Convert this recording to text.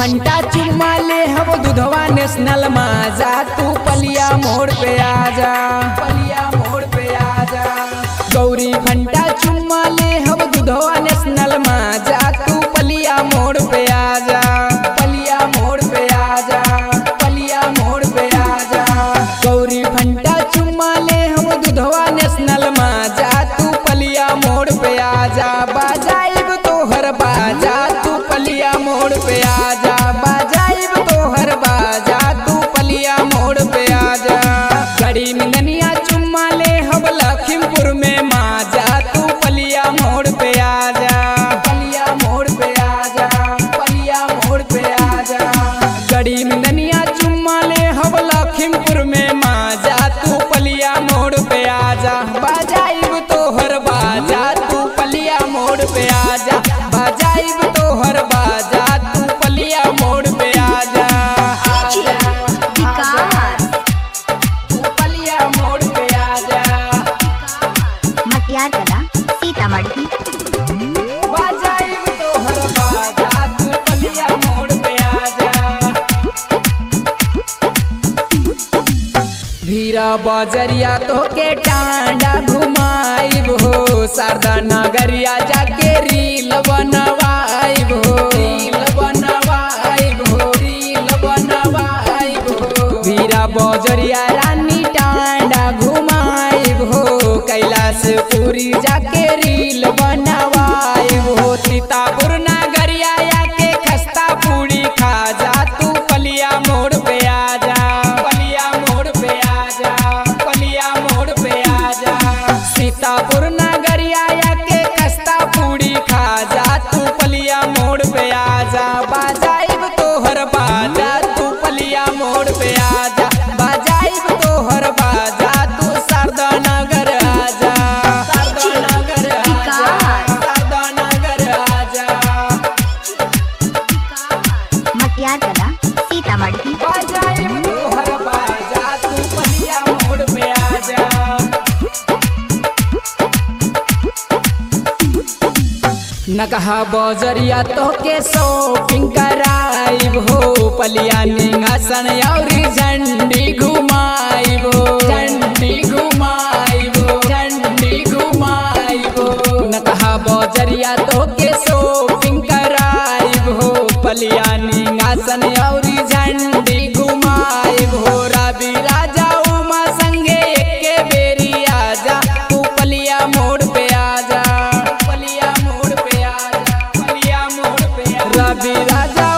Fanta चुम्मा ले हम दुधवा नेशनल माजा तू पलिया मोड़ पे आजा पलिया मोड़ पे आजा गौरी फंटा चुम्मा ले हम दुधवा नेशनल माजा तू पलिया मोड़ पे आजा पलिया मोड़ पे आजा पलिया मोड़ पे आजा गौरी फंटा चुम्मा ले हम दुधवा नेशनल माजा तू पलिया मोड़ पे आजा बाजाइब तोहर बाजा तू पलिया मोड़ पे आजा बाजाइब तोहर बाजा तू पलिया मोड़ पे आजा गड़ी मिंगनिया चुम्मा ले हम लखीमपुर में माजा तू पलिया मोड़ पे आजा पलिया मोड़ पे आजा पलिया मोड़ पे आजा गड़ी मिंगनिया चुम्मा ले हम लखीमपुर में माजा तू पलिया मोड़ पे आजा बाजाइब तोहर बाजा तू पलिया मोड़ पे आजा बाजाइब तोहर बाजा तू पलिया मोड़ पे आजा आजा, विकास तू पलिया मोड़ पे आजा मटियार कला सीतामढ़ी बाजाइब तोहर बाजा तू पलिया मोड़ पे आजा भीरा बजरिया तोके टांडा घुमाइब हो शारदा नगरिया जाके रील बनवाइब हो रील बनवाइब हो रील बनवाइब हो भीरा बजरिया रानी टांडा घुमाइब हो कैलाश पूरी जाके रील बनवाइब हो सीतापुर नगरिया आके खस्ता पूरी खा जा तू पलिया मोड़ पे आजा पलिया मोड़ पे आजा पलिया मोड़ पे आजा सीतापुर नगरिया आके खस्ता पूरी खा जा तू पलिया मोड़ पे आजा बाजाइब तोहर बाजा तू पलिया मोड़ पे आजा बाजाइब तोहर बाजा तू शारदा नगर आजा शारदा नगर आजा शारदा नगर आजा मटियार कला सीतामढ़ी बाजाइब तोहर बाजा तू पलिया मोड़ पे आजा नकहा बजरिया तोके शॉपिंग कराइब हो पलिया निंगासन औरी झंडी घुमाइब हो झंडी घुमाइब हो झंडी घुमाइब हो नकहा बजरिया तोके शॉपिंग कराइब हो पलिया निंगासन औरी झंडी घुमाइब हो रवि राजा उमा संगे एके बेरी आजा तू पलिया मोड़ पे आजा पलिया मोड़ पे आजा पलिया मोड़ पे आजा रवि राजा